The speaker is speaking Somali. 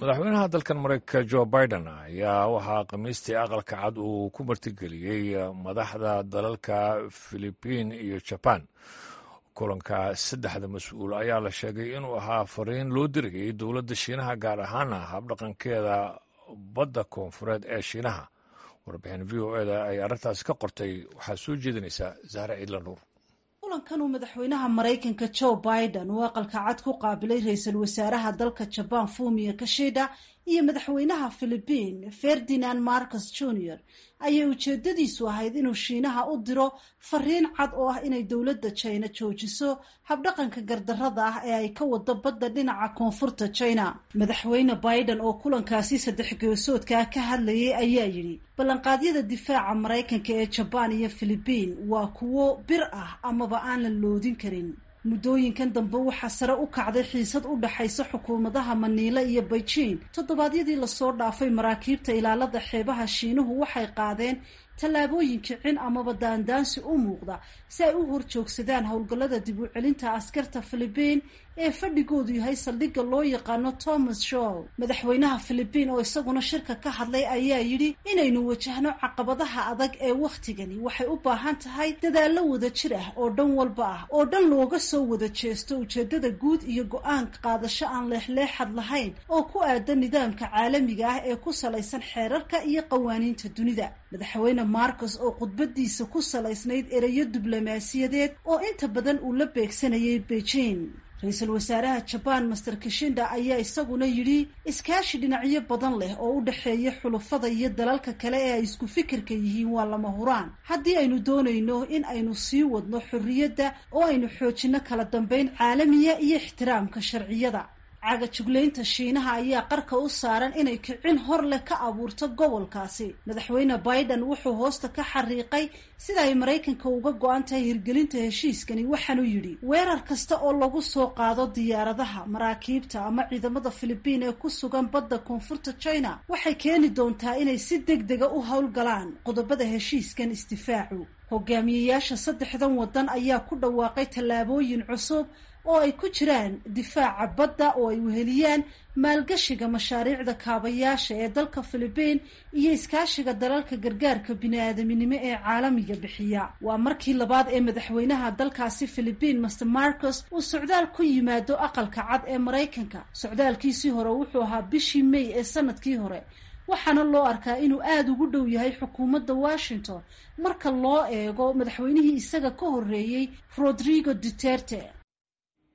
madaxweynaha dalkan mareykanka jo biden ayaa waxaa khamiistii aqalka cad uu ku martigeliyey madaxda dalalka filibiin iyo jaban kulanka saddexda mas-uul ayaa la sheegay inuu ahaa fariin loo dirayay dowladda shiinaha gaar ahaana habdhaqankeeda badda koonfureed ee shiinaha warbixin v o eda ay arrintaasi ka qortay waxaa soo jeedinaysaa zahre ciidla nuur kulankan uu madaxweynaha maraykanka joe biden uu aqalka cad ku qaabilay ra-iisul wasaaraha dalka jaban fumiya kashida iyo madaxweynaha philibiin ferdinand marcus junior ayay ujeedadiisu ahayd inuu shiinaha u diro fariin cad oo ah inay dowladda jina joojiso habdhaqanka gardarada ah ee ay ka wado badda dhinaca koonfurta china madaxweyne biden oo kulankaasi saddex geesoodkaa ka hadlayay ayaa yidhi ballanqaadyada difaaca maraykanka ee jabaan iyo philibiin waa kuwo bir ah amaba aan la loodin karin muddooyinkan dambe waxaa sare u kacday xiisad u dhaxaysa xukuumadaha maniile iyo beijing toddobaadyadii lasoo dhaafay maraakiibta ilaalada xeebaha shiinuhu waxay qaadeen tallaabooyin kicin amaba daandaansi u muuqda si ay u horjoogsadaan howlgallada dib u celinta askarta philibiin ee fadhigoodu yahay saldhigga loo yaqaano thomas show madaxweynaha philibiin oo isaguna shirka ka hadlay ayaa yidhi inaynu wajahno caqabadaha adag ee wakhtigani waxay u baahan tahay dadaallo wada jir ah oo dhan walba ah oo dhan looga soo wada jeesto ujeeddada guud iyo go-aan qaadasho aan leexleexad lahayn oo ku aadan nidaamka caalamiga ah ee ku salaysan xeerarka iyo qawaaniinta dunida madaxweyne marcus oo khudbadiisa ku salaysnayd ereyo diblomaasiyadeed oo inta badan uu la beegsanayay beijing ra-iisul wasaaraha jabaan master kishinda ayaa isaguna yidhi iskaashi dhinacyo badan leh oo u dhexeeya xulufada iyo dalalka kale ee ay isku fikirka yihiin waa lama huraan haddii aynu doonayno in aynu sii wadno xorriyadda oo aynu xoojinno kala dambeyn caalamiya iyo ixtiraamka sharciyada cagajuglaynta shiinaha ayaa qarka u saaran inay kicin hor leh ka abuurto gobolkaasi madaxweyne biden wuxuu hoosta ka xariiqay sida ay maraykanka uga go-an tahay hirgelinta heshiiskani waxaanuu yidhi weerar kasta oo lagu soo qaado diyaaradaha maraakiibta ama ciidamada philibiin ee ku sugan badda koonfurta china waxay keeni doontaa inay si deg dega u howlgalaan qodobada heshiiskan isdifaacu hogaamiyeyaasha saddexdan waddan ayaa ku dhawaaqay tallaabooyin cusub oo ay ku jiraan difaaca badda oo ay weheliyaan maalgashiga mashaariicda kaabayaasha ee dalka philibiin iyo iskaashiga dalalka gargaarka bini-aadaminimo ee caalamiga bixiya waa markii labaad ee madaxweynaha dalkaasi philibiin master marcus uu socdaal ku yimaado aqalka cad ee maraykanka socdaalkiisii hore wuxuu ahaa bishii may ee sanadkii hore waxaana loo arkaa inuu aada ugu dhow yahay xukuumadda washington marka loo eego madaxweynihii isaga ka horreeyey rodrigo duterte